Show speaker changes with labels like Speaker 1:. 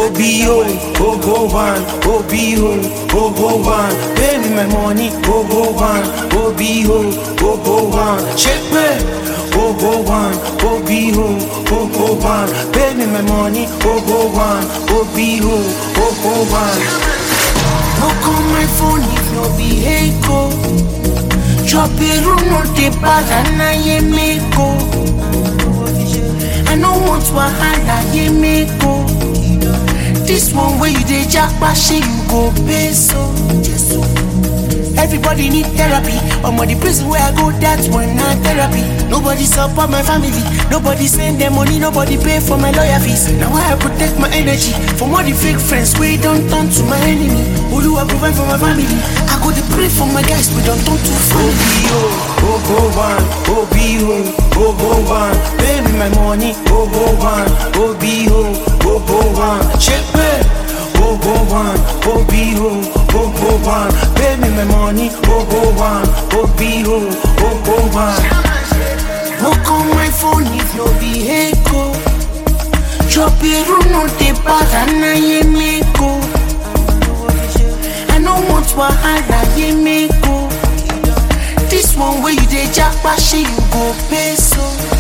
Speaker 1: OBO, Obo one, OBO, Obo one. Pay me my money, Obo one, OBO, Obo one. Check me, Obo one, OBO, Obo one. Pay me my money, Obo one, OBO, Obo one.
Speaker 2: Look on my phone if no be echo. Drop a room no de banana ye meko. I no want wahala ye meko. This one where you dey japa shey you go pay so. Everybody need therapy. I'm on the prison where I go, that's one not therapy. Nobody support my family. Nobody send them money. Nobody pay for my lawyer fees. Now I protect my energy from all the fake friends. We don't turn to my enemy. Who I provide for my family? I go to pray for my guys. We don't turn to family.
Speaker 1: OBO, Obo one, OBO, Obo one. Pay me my money, Obo one, OBO, Obo one. Check me, Obo one, OBO, Obo one. Pay me my money, Obo one, OBO, Obo one.
Speaker 2: Look on my phone if no be echo. Drop a room no de banana ye meko. I no want wahala ye meko. This one where you dey japa shey you go pay so.